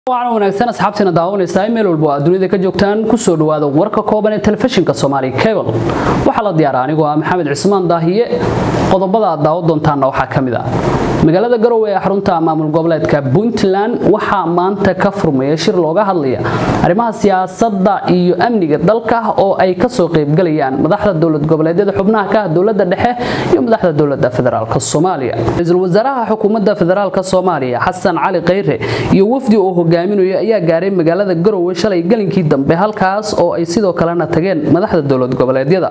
wacan wanaagsan asxaabtiina daawanaysaa meel walba oo aad dunida ka joogtaan kusoo dhawaada warka kooban ee telefishinka soomaali cable waxaa la diyaara anigoo ah maxamed cismaan daahiye qodobada aad daawo doontaanna waxaa ka mid ah magaalada garowe ee xarunta maamul goboleedka puntland waxaa maanta ka furmaya shir looga hadlaya arrimaha siyaasadda iyo amniga dalka oo ay kasoo qaybgalayaan madaxda dowlad goboleedyada xubnaha ka ah dowlada dhexe iyo madaxda dowlada federaalk soomaaliya ra-iisul wasaaraha xukuumadda federaalk soomaaliya xasan cali khayre iyo wafdi oo hogaaminaya ayaa gaaray magaalada garowe shalay galinkii dambe halkaas oo ay sidoo kalena tageen madaxda dowlad goboleedyada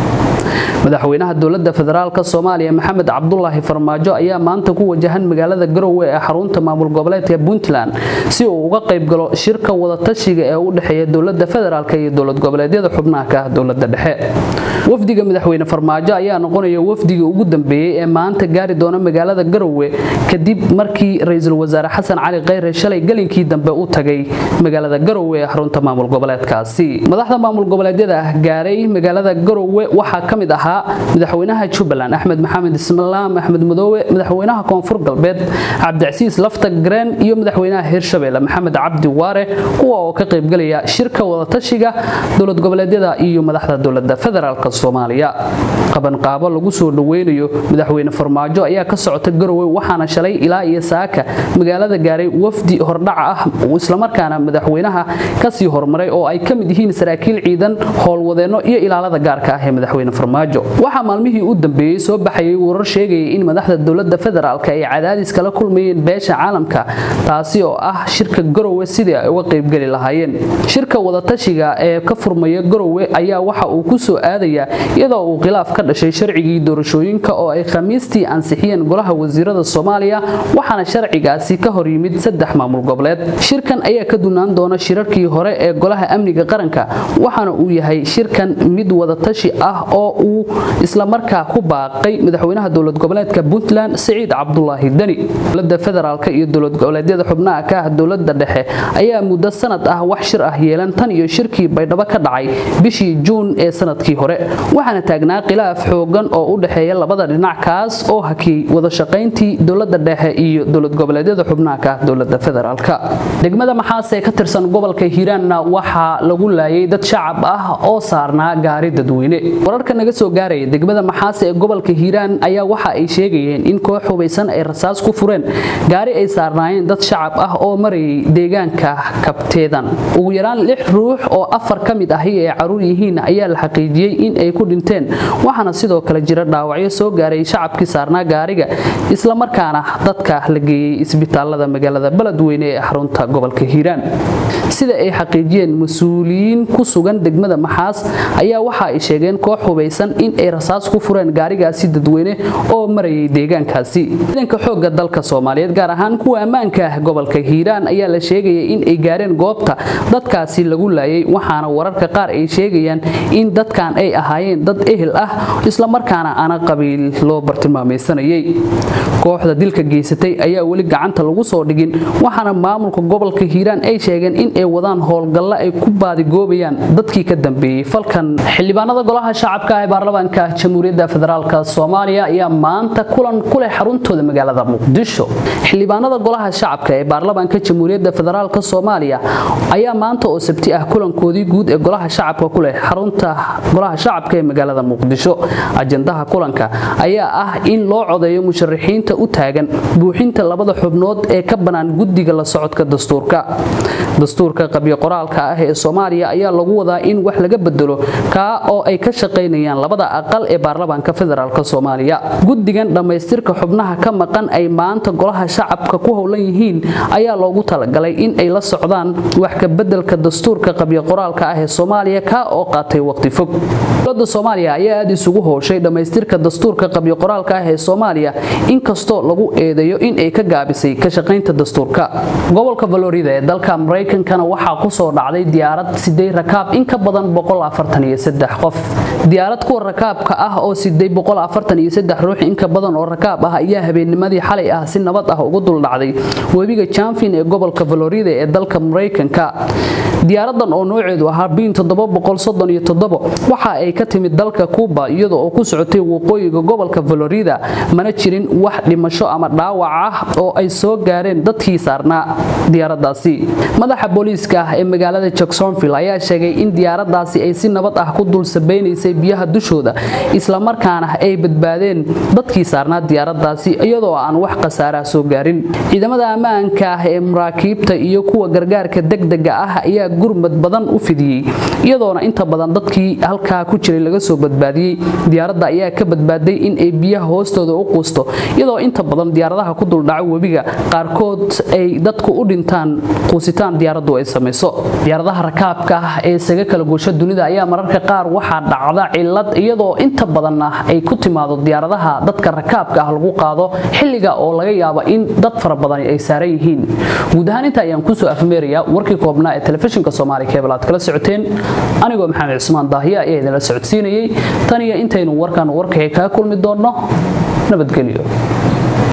madaxweynaha dowlada federaalk soomaaliya maxamed cabdulaahi farmaajo ayaa maanta ku wajahan magaalada garowe ee xarunta maamul goboleedka puntland si uu uga qaybgalo shirka wadatashiga ee u dhexeeya dowlada federaalk iyo dowlad goboleedyada xubnaha ka ah dowlada dhexe wafdiga madaxweyne farmaajo ayaa noqonaya wafdigii ugu dambeeyey ee maanta gaari doona magaalada garowe kadib markii ra-iisul wasaare xasan cali khayre shalay galinkii dambe u tagay magaalada garowe ee xarunta maamul goboleedkaasi madaxda maamul goboleedyada ah gaaray magaalada garowe waxaa ka mid ahaa madaxweynaha jubbaland axmed maxamed islaam axmed madoowe madaxweynaha koonfur galbeed cabdicasiis lafta gareen iyo madaxweynaha hirshabelle maxamed cabdi waare kuwa oo ka qaybgalaya shirka wadatashiga dowlad goboleedyada iyo madaxda dowlada federaalk soomaaliya qabanqaabo lagu soo dhaweynayo madaxweyne farmaajo ayaa ka socota garowe waxaana shalay ilaa iyo saaka magaalada gaaray wafdi hordhaca ah islamarkaana madaxweynaha kasii hormaray oo ay ka mid yihiin saraakiil ciidan howlwadeenno iyo ilaalada gaarka ah ee madaxweyne farmaajo waxaa maalmihii u dambeeyey soo baxayay warar sheegaya in madaxda dowlada federaalk ay cadaadis kala kulmayeen beesha caalamka taasi oo ah shirka garowe sidii ay uga qaybgeli lahaayeen shirka wadatashiga ee ka furmaya garowe ayaa waxa uu ku soo aadayaa iyadoo uu khilaaf ka dhashay sharcigii doorashooyinka oo ay khamiistii ansixiyeen golaha wasiirada soomaaliya waxaana sharcigaasi ka hor yimid saddex maamul goboleed shirkan ayaa ka dunaan doona shirarkii hore ee golaha amniga qaranka waxaana uu yahay shirkan mid wadatashi ah oo uu islamarkaa ku baaqay madaxweynaha dowlad goboleedka puntland siciid cabdulaahi deni dowlada federaalk iyo dowlad goboleedyada xubnaha ka ah dowlada dhexe ayaa muddo sanad ah wax shir ah yeelan tan iyo shirkii baydhabo ka dhacay bishii juun ee sanadkii hore waxaana taagnaa khilaaf xoogan oo u dhexeeya labada dhinac kaas oo hakiyey wadashaqayntii dowlada dhexe iyo dowlad goboleedyada xubnaha ka ah dowlada federaalk degmada maxaas ee ka tirsan gobolka hiiraanna waxaa lagu laayay dad shacab ah oo saarnaa gaari dadweyne wararka naga soo gaaraya degmada maxaase ee gobolka hiiraan ayaa waxa ay sheegayeen in koox hubaysan ay rasaas ku fureen gaari ay saarnaayeen dad shacab ah oo marayay deegaanka kabteedan ugu yaraan lix ruux oo afar ka mid ahi ay caruur yihiin ayaa la xaqiijiyey in ay ku dhinteen waxaana sidoo kale jira dhaawacyo soo gaaray shacabkii saarnaa gaariga islamarkaana dadka la geeyey isbitaalada magaalada beledweyne ee xarunta gobolka hiiraan sida ay xaqiijiyeen mas-uuliyiin ku sugan degmada maxaas ayaa waxa ay sheegeen koox hubaysan in ay rasaas ku fureen gaarigaasi dadweyne oo marayay deegaankaasi ciidanka xoogga dalka soomaaliyeed gaar ahaan kuwa ammaanka ah gobolka hiiraan ayaa la sheegaya in ay gaareen goobta dadkaasi lagu laayay waxaana wararka qaar ay sheegayaan in dadkan ay ahaayeen dad ehel ah islamarkaana aana qabiil loo bartilmaamaysanayay kooxda dilka geysatay ayaa weli gacanta lagu soo dhigin waxaana maamulka gobolka hiiraan ay sheegeen in ay wadaan howlgalla ay ku baadigoobayaan dadkii ka dambeeyey falkan xildhibaanada golaha shacabka ee baarlamaanka jamhuuriyadda federaalk soomaaliya ayaa maanta kulan ku leh xaruntooda magaalada muqdisho xildhibaanada golaha shacabka ee baarlamaanka jamhuuriyadda federaalk soomaaliya ayaa maanta oo sabti ah kulankoodii guud ee golaha shacabka ku leh xarunta golaha shacabka ee magaalada muqdisho ajandaha kulanka ayaa ah in loo codeeyo musharaxiinta u taagan buuxinta labada xubnood ee ka bannaan guddiga la socodka dastuurka dastuurka qabyo qoraalka ah ee soomaaliya ayaa lagu wadaa in wax laga bedelo kaa oo ay ka shaqaynayaan labada aqal ee baarlamaanka federaalk soomaaliya guddigan dhammaystirka xubnaha ka maqan ay maanta golaha shacabka ku howlan yihiin ayaa loogu talagalay in ay la socdaan wax ka bedelka dastuurka qabyo qoraalka ah ee soomaaliya kaa oo qaatay waqti fog dowlada soomaaliya ayaa aad isugu hooshay dhammaystirka dastuurka qabyo qoraalka ah ee soomaaliya inkastoo lagu eedeeyo in ay ka gaabisay ka shaqaynta dastuurka gobolka valorida ee dalka maraykankana waxaa kusoo dhacday diyaarad siday rakaab in ka badan qof diyaarad kuwa rakaabka ah oo siday ruux inka badan oo rakaab ah ayaa habeennimadii xalay ah si nabad ah ugu duldhacday webiga janfin ee gobolka florida ee dalka maraykanka diyaaradan oo nooceedu ahaa biin waxa ay ka timid dalka kuuba iyada oo ku socotay waqooyiga gobolka florida mana jirin wax dhimasho ama dhaawac ah oo ay soo gaareen dadkii saarnaa diyaaradaasi madaxa booliiska ah ee magaalada jacksonville ayaa sheegay in diyaaradaasi ay si nabad ah ku dul sabeynaysay biyaha dushooda islamarkaana ay badbaadeen dadkii saarnaa diyaaradaasi iyadoo aan wax khasaaraha soo gaarin ciidamada ammaanka ah ee maraakiibta iyo kuwa gargaarka degdega ah ayaa gurmad badan u fidiyey iyadoona inta badan dadkii halkaa ku jiray laga soo badbaadiyey diyaaradda ayaa ka badbaaday in ay biyaha hoostooda u quusto iyadoo inta badan diyaaradaha ku duldhaco webiga qaarkood ay dadku u dhintaan quusitaan diyaaraddu ay samayso diyaaradaha rakaabka ah ee isaga kala goosha dunida ayaa mararka qaar waxaa dhacda cilad iyadoo inta badanna ay ku timaado diyaaradaha dadka rakaabka ah lagu qaado xilliga oo laga yaabo in dad fara badan ay saaran yihiin guud ahaan inta ayaan kusoo afmeerayaa warkii koobnaa ee telefishinka soomaali kebel aad kala socoteen anigoo maxamed cismaan daahiya ayaa idinla socodsiinayay tan iyo intaynu warkan warkaxi kaa kulmi doonno nabadgelyo